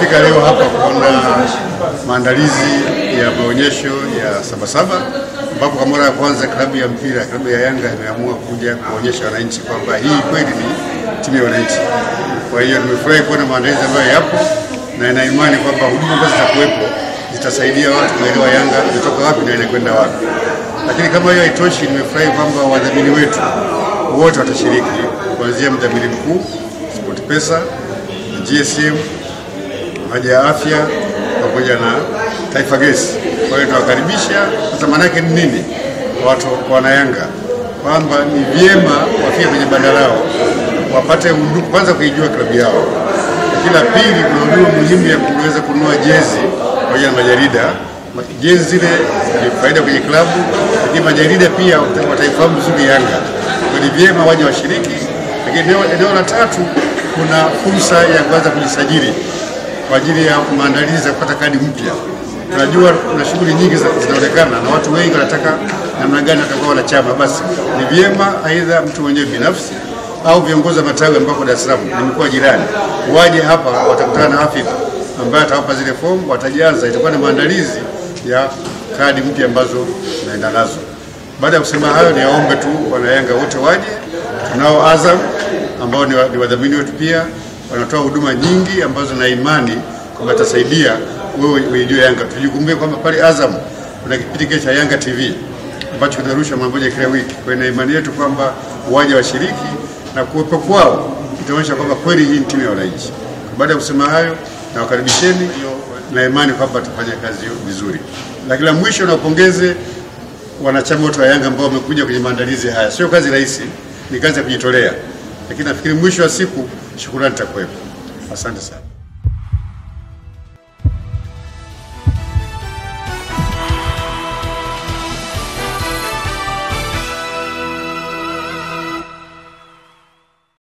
Tumefika leo hapa kuona maandalizi ya maonyesho ya Sabasaba ambapo kwa mara ya kwanza klabu ya mpira klabu ya Yanga imeamua kuja kuonyesha wananchi kwamba hii kweli ni timu ya wananchi. Kwa hiyo nimefurahi kuona maandalizi ambayo yapo na ina imani kwamba huduma ambazo zitakuwepo zitasaidia watu kuelewa Yanga imetoka wapi na inakwenda wapi. Lakini kama hiyo haitoshi, nimefurahi kwamba wadhamini wetu wote watashiriki kuanzia mdhamini mkuu SportPesa, GSM, Haja ya Afya pamoja na Taifa Gesi. Kwa hiyo tunawakaribisha. Sasa maana yake ni nini? Watu wana Yanga kwamba ni vyema wafike kwenye banda lao wapate huduma, kwanza kuijua klabu yao, lakini la pili, kuna huduma muhimu ya kuweza kununua jezi pamoja na majarida. Jezi zile ni faida kwenye klabu, lakini majarida pia wataifahamu vizuri Yanga. Kwa ni vyema waje washiriki. Lakini eneo, eneo la tatu, kuna fursa ya kuanza kujisajili kwa ajili ya maandalizi ya kupata kadi mpya. Tunajua kuna shughuli nyingi zinaonekana na watu wengi wanataka namna gani watakuwa wanachama. Basi ni vyema aidha mtu mwenyewe binafsi au viongozi wa matawi ambako Dar es Salaam ni mkoa jirani waje hapa, watakutana na afisa ambaye atawapa zile fomu, watajaza. Itakuwa ni maandalizi ya kadi mpya ambazo naenda nazo. Baada ya kusema hayo, niwaombe tu wanayanga wote waje. Tunao Azam ambao ni wadhamini wetu pia wanatoa huduma nyingi ambazo na imani kwamba itasaidia wewe uijue Yanga. Tujikumbuke kwamba pale Azam kuna kipindi kile cha Yanga TV ambacho kinarushwa mara moja kila wiki. Kwa hiyo na imani yetu kwamba waje washiriki na kuwepo kwao itaonyesha kwamba kweli hii ni timu ya wananchi. Baada ya kusema hayo, na wakaribisheni na imani kwamba tutafanya kazi hiyo vizuri. Lakini la mwisho, nawapongeze wanachama wote wa Yanga ambao wamekuja kwenye maandalizi haya. Sio kazi rahisi, ni kazi ya kujitolea, lakini nafikiri mwisho wa siku shukrani itakuwepo. Asante sana.